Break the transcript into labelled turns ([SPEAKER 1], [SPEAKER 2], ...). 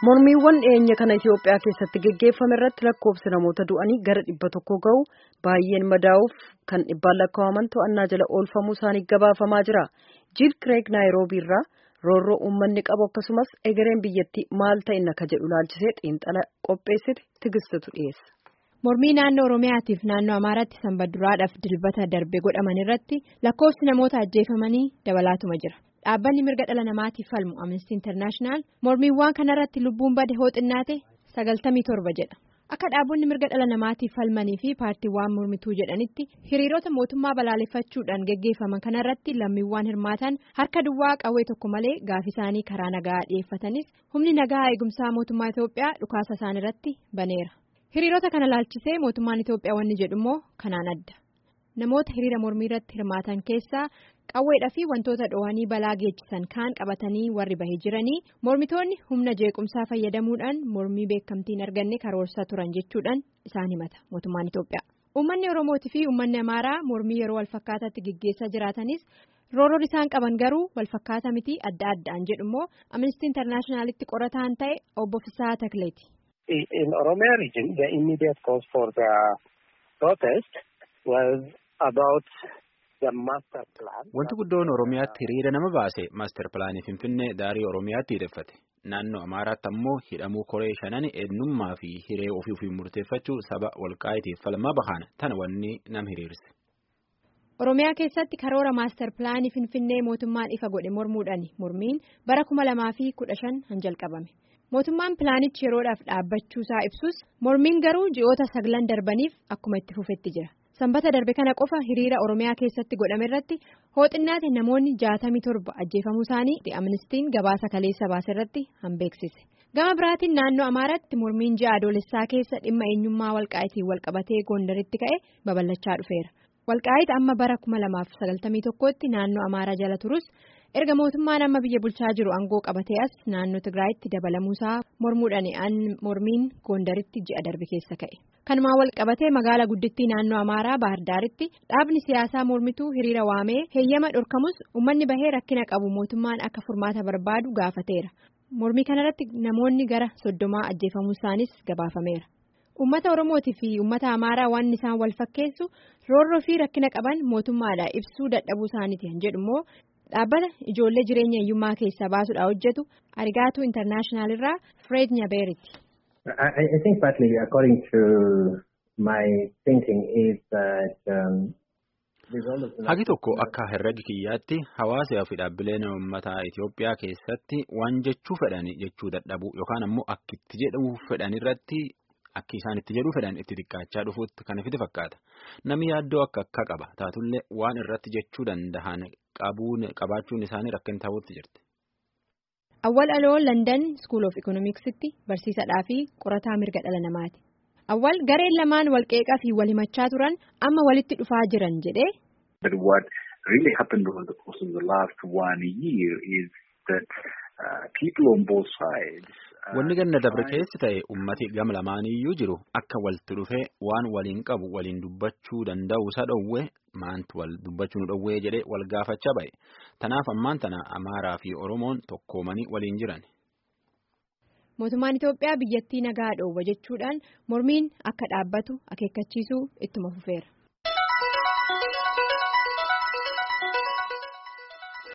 [SPEAKER 1] Mormiiwwan dhiyeenya kana Itoophiyaa keessatti geggeeffame irratti lakkoofsi namoota du'anii gara dhibba tokko ga'u baay'een madaa'uuf kan dhibbaan lakkaa'aman to'annaa jala oolfamuu isaanii gabaafamaa jira. Jiil Kireeg Naayiroobii irraa roorroo uummanni qabu akkasumas egereen biyyattii maal ta'in akka jedhu laalchisee xiinxala qopheessite tigistutu dhiyeessa.
[SPEAKER 2] Mormii naannoo Oromiyaatiif naannoo Amaaraatti sanbadduraadhaaf dilbata darbe godhaman irratti lakkoofsi namoota ajjeefamanii dabalaatuma jira. Dhaabbanni mirga dhala namaatiif falmu Amnesty International mormiiwwan kanarratti lubbuun bade hoo xinnaate sagaltamii torba jedha. Akka dhaabbonni mirga dhala namaatiif falmanii fi paartiiwwan mormituu jedhanitti hiriirota mootummaa balaaleffachuudhaan geggeeffaman kanarratti lammiiwwan hirmaatan harka duwwaa qawwee tokko malee gaaffii isaanii karaa nagaa dhiyeeffatanis humni nagaa eegumsaa mootummaa Itoophiyaa dhukaasa isaan irratti baneera. Hiriirota kana laalchisee mootummaan Itoophiyaa wanni jedhu immoo kanaan adda. Namoota hiriira mormii irratti hirmaatan keessaa qawweedhaa fi wantoota dhoowwanii balaa geessisan kaan qabatanii warri bahee jiranii mormitoonni humna jeequmsaa fayyadamuudhaan mormii beekamtii hin arganne karoorsaa turan jechuudhaan isaan himata mootummaan Itoophiyaa. Uummanni Oromootii fi uummanni Amaaraa mormii yeroo walfakkaataatti gaggeessaa jiraatanis roorroon isaan qaban garuu walfakkaataa miti adda addaan jedhu immoo Amnesty Internationalitti qorataan ta'e obbo Fisaa Takleeti.
[SPEAKER 3] In Oromia region, the immediate cause for the protest was about the master plan.
[SPEAKER 4] Wanti guddoon Oromiyaatti hiriira nama baase maaster pilaanii Finfinnee daarii Oromiyaatti hidheffate. Naannoo Amaaraatti ammoo hidhamuu koree shanan eenyummaa fi hiree ofii ofii murteeffachuu saba walqaayitiif falmaa bahan tana wanni nam hiriirse.
[SPEAKER 2] Oromiyaa keessatti karoora maaster pilaanii Finfinnee mootummaan ifa godhe mormuudhaan mormiin bara kuma lamaa fi kudha shan han jalqabame. Mootummaan pilaanichi yeroodhaaf dhaabbachuusaa ibsus mormiin garuu ji'oota saglan darbaniif akkuma itti fufetti jira. Sanbata darbe kana qofa hiriira Oromiyaa keessatti godhame irratti hooxinnaate namoonni jaatamii torba ajjeefamuu isaanii Amnistiin gabaasa kaleessa baase irratti hanbeeksise. Gama biraatiin naannoo Amaaraatti mormiin ji'a adoolessaa keessa dhimma eenyummaa walqaayitiin walqabatee Gondaritti ka'e babal'achaa dhufeera. Walqaayit amma bara kuma lamaaf sagaltamii tokkotti naannoo Amaaraa jala turus erga mootummaan amma biyya bulchaa jiru aangoo qabatee as naannoo Tigraayitti dabalamuusaa mormuudhaan mormiin Gondaritti ji'a darbe keessa ka'e. Kanumaan wal qabatee magaalaa guddittii naannoo Amaaraa Baahirdaaritti dhaabni siyaasaa mormituu hiriira waamee heeyyama dhorkamus uummanni bahee rakkina qabu mootummaan akka furmaata barbaadu gaafateera. Mormii kanarratti namoonni gara soddomaa ajjeefamuu isaanis gabaafameera. Uummata Oromootii fi uummata Amaaraa waan isaan wal fakkeessu roorroo fi rakkina qaban mootummaadha ibsuu dadhabuu isaaniiti jedhu immoo dhaabbata ijoollee jireenya hiyyummaa keessaa baasuudhaan hojjetu Arigaatu Intarnaashinaal irraa Fred Nyabeeritti.
[SPEAKER 5] I think partly according to my thinking is that um,
[SPEAKER 4] Hagi tokko akka herregi kiyyaatti hawaasaa fi dhaabbileen uummataa Itoophiyaa keessatti waan jechuu fedhan jechuu dadhabu yookaan ammoo akka itti jedhu fedhan irratti akki isaan itti jedhu fedhan itti xiqqaachaa dhufuutti kan ifite fakkaata. Namni yaaddoo akka akka qaba taatullee waan irratti jechuu danda'an qabaachuun isaanii rakkin ta'uutti jirti.
[SPEAKER 2] Awwal aloo London School of Economics'tti barsiisadhaa fi qorataa mirga dhala namaati. Awwal gareen lamaan walqeeqaa fi wal himachaa turan amma walitti dhufaa jiran jedhee.
[SPEAKER 6] But what really happened over the course of the last one year is that uh, people on both sides.
[SPEAKER 4] Wanni ganna dabre keessi ta'e ummati gama lamaaniyyuu jiru akka walitti dhufee waan waliin qabu waliin dubbachuu danda'u isa dhowwee maantu wal dubbachuu nu dhowwee jedhee wal gaafachaa ba'e. Tanaaf ammaan tana Amaaraa fi Oromoon tokkoomanii waliin jiran.
[SPEAKER 2] Mootummaan Itoophiyaa biyyattii nagaa dhoowwa jechuudhaan mormiin akka dhaabbatu akeekkachiisuu ittuma fufeera.